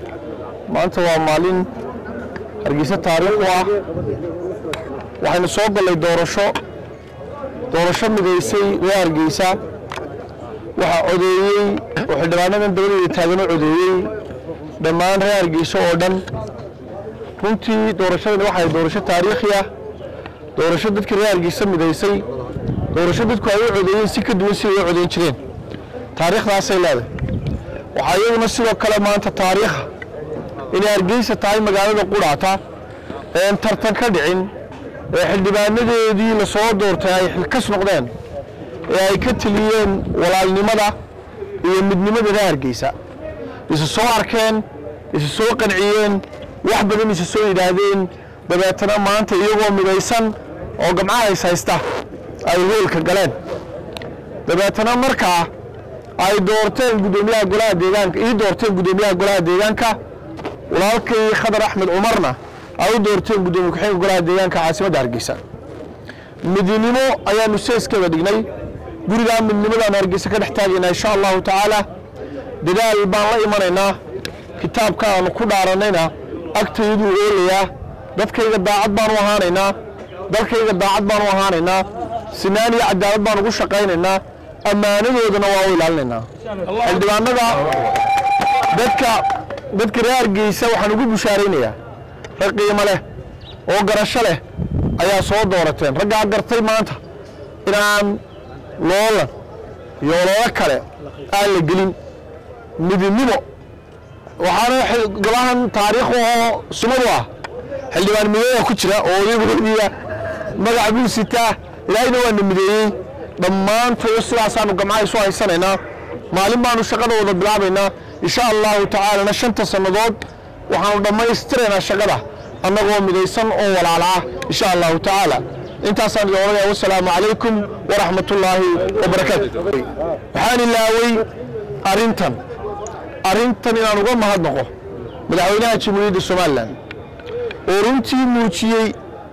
maanta waa maalin hargeysa taariikh u ah waxaynu soo gallay doorasho doorasho midaysay reer hargeysa waxaa codeeyey oo xildhibaanadan dabadeeda taagano codeeyey dhammaan reer hargeysa oo dhan runtii doorashadani waxay doorasho taariikhi ah doorasho dadkii reer hargeysa midaysay doorasho dadku ay u codeeyeen si ka duwan si ay u codeyn jireen taariikhdaasay leedahay waxaa iyaduna sidoo kale maanta taariikha inay hargeysa tahay magaalada qudhaata een tartan ka dhicin ee xildhibaanadeedii la soo doortay ay xilkas noqdeen ee ay ka teliyeen walaalnimada iyo midnimada reer hargeysa isu soo arkeen isu soo qanciyeen wax badan isu soo yidhaahdeen dabeetana maanta iyagoo midaysan oo gamcaha is haysta ay hoolka galeen dabeetana markaa ay doorteen guddoomiyaha golaha deegaanka ii doorteen guddoomiyaha golaha deegaanka walaalkay khadar axmed cumarna ay u doorteen guddoomiye ku-xigeenka golaha deegaanka caasimadda hargeysa midnimo ayaanu seeskeeda dhignay gurigaa midnimadaan hargeysa ka dhex taagaynaa insha allahu tacaala dadaal baan la imanaynaa kitaabka aanu ku dhaaranayna agtayduu oolayaa dadkayga daacad baan u ahaanaynaa dalkayga daacad baan u ahaanaynaa sinaan iyo cadaalad baan ugu shaqaynaynaa ammaanadoodana waa u ilaalinaynaa xildhibaanada dadka dadka reer hargeysa waxaan ugu bushaaraynayaa rag qiimo leh oo garasho leh ayaa soo doorateen raggaa gartay maanta inaan loolan iyo ololo kale aan la gelin midnimo waxaana golahan taariikh oo sumadu ah xildhibaan midooda ku jira oo odaygoodiya magac buu sitaa ilaahayna waana mideeyey dhammaantood sidaasaanu gamcaha isu haysanaynaa maalin baanu shaqada wada bilaabaynaa insha allahu tacaalana shanta sannadood waxaanu dhammaystiraynaa shaqada annagoo midaysan oo walaala ah insha allahu tacaala intaasaan idin odhanaya wasalaamu calaykum waraxmatullaahi wabarakaatu waxaan ilaawey arrintan arrintan inaan uga mahadnaqo madaxweynaha jamhuuriyadda somalilan oo runtii muujiyey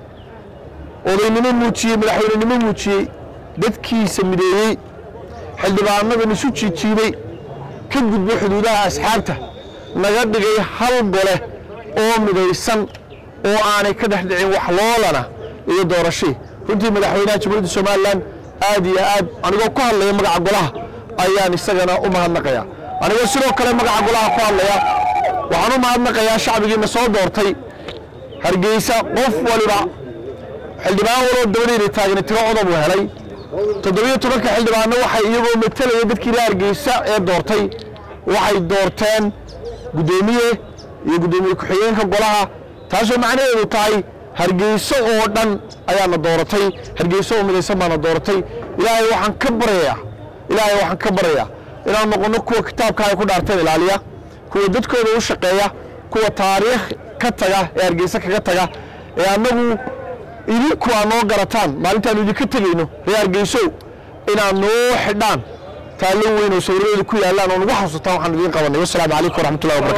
odaynimo muujiyey madaxweynenimo muujiyey dadkiisa mideeyey xildhibaanadan isu jiijiibay ka gudbo xuduudaha asxaabta naga dhigay hal gole oo midaysan oo aanay ka dhex dhicin wax loolana iyo doorashii runtii madaxweynaha jamhuuriyadda somalilan aad iyo aad anigoo ku hadlaya magaca golaha ayaan isagana u mahadnaqaya anigoo sidoo kale magaca golaha ku hadlaya waxaan u mahadnaqayaa shacbigiina soo doortay hargeysa qof waliba xildhibaan waloo dabadeeda taagna tiro codab uu helay toddobiyo tobanka xildhibaanno waxay iyagoo matalaya dadkii reer hargeysa ee doortay waxay doorteen guddoomiye iyo guddoomiye ku-xigeenka golaha taasoo macnaheedu tahay hargeyso oo dhan ayaana dooratay hargeyso oo midaysan baana dooratay ilaahay waxaan ka baryayaa ilaahay waxaan ka baryayaa inaan noqonno kuwa kitaabka ay ku dhaarteen ilaaliya kuwa dadkooda u shaqeeya kuwa taariikh ka taga ee hargeysa kaga taga ee annagu idinku aa noo garataan maalintaanu idinka tegayno reer hargeysow inaad noo xidhaan taallo weyn oo sawiradeedu ku yaallaan oo nagu xasuutaan waxaan idiin qabanay wasalaamu calaykum waraxmatullahi wabarakatu